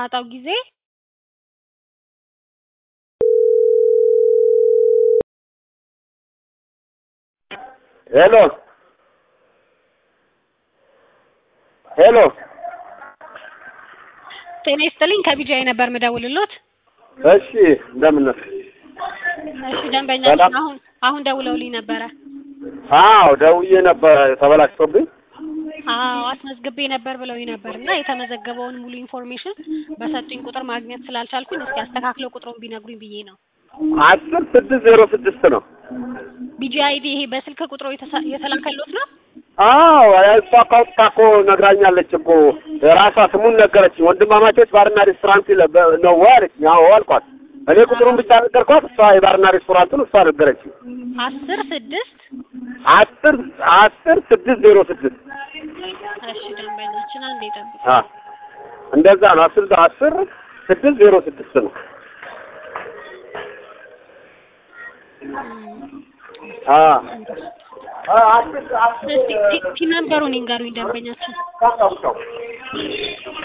በምታጣው ጊዜ ሄሎ ሄሎ ጤና ይስጥልኝ ከቢጂአይ ነበር ምደውልሎት። እሺ እንደምን ነህ? እሺ ደንበኛችን ሰላም። አሁን አሁን ደውለውልኝ ነበረ። አዎ ደውዬ ነበር ተበላሽቶብኝ። አዎ አስመዝግቤ ነበር ብለውኝ ነበር እና የተመዘገበውን ሙሉ ኢንፎርሜሽን በሰጡኝ ቁጥር ማግኘት ስላልቻልኩኝ እስኪ አስተካክለው ቁጥሩን ቢነግሩኝ ብዬ ነው። አስር ስድስት ዜሮ ስድስት ነው። ቢጂአይዲ ይሄ በስልክ ቁጥሩ የተሳ- የተላከሎት ነው? አዎ እሷ ካውጣ እኮ ነግራኛለች እኮ ራሷ ስሙን ነገረችኝ። ወንድማማቾች ባርና ሬስቶራንት ይለ- በ- ነው ወይ አለችኝ። አዎ አልኳት። እኔ ቁጥሩን ብቻ ነገርኳት። እሷ የባርና ሬስቶራንቱን እሷ ነገረችኝ። አስር ስድስት አስር አስር ስድስት ዜሮ ስድስት እሺ ደንበኛችን አንዴ ጠብቅ። አ እንደዛ ነው። አስር አስር ስድስት ዜሮ ስድስት ነው። አ አ አስር አስር እስቲ ቲ- ቲ ነምበሩን ይንገሩኝ ደንበኛችን። ካታውቃው